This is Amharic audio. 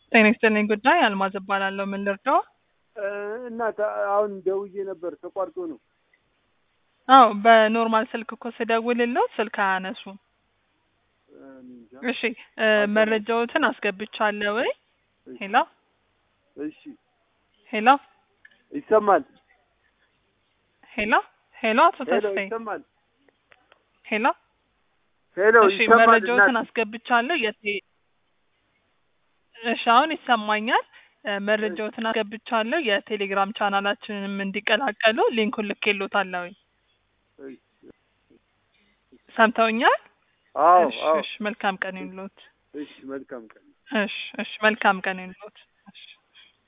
ጤና ይስጥልኝ ጉዳይ አልማዝ እባላለሁ። ምን ልርዳው? እና አሁን ደውዬ ነበር ተቋርጦ ነው። አዎ በኖርማል ስልክ እኮ ስደውልለው ስልክ አያነሱም። እንጃ። እሺ እ መረጃዎትን አስገብቻለሁ ወይ? ሄሎ እሺ ሄሎ ይሰማል። ሄሎ ሄሎ አቶ ሄሎ ተስፋዬ ይሰማል። ሄሎ ሄሎ እሺ ይሰማል። መረጃዎትን እናት አስገብቻለሁ። የቴ እሺ አሁን ይሰማኛል። እ መረጃዎትን አስገብቻለሁ። የቴሌግራም ቻናላችንንም እንዲቀላቀሉ ሊንኩን ልኬሎታለሁ። እሺ፣ ሰምተውኛል? አዎ እሺ አዎ። እሺ መልካም ቀን ይሁንልዎት። እሺ መልካም ቀን። እሺ እሺ መልካም ቀን ይሁንልዎት።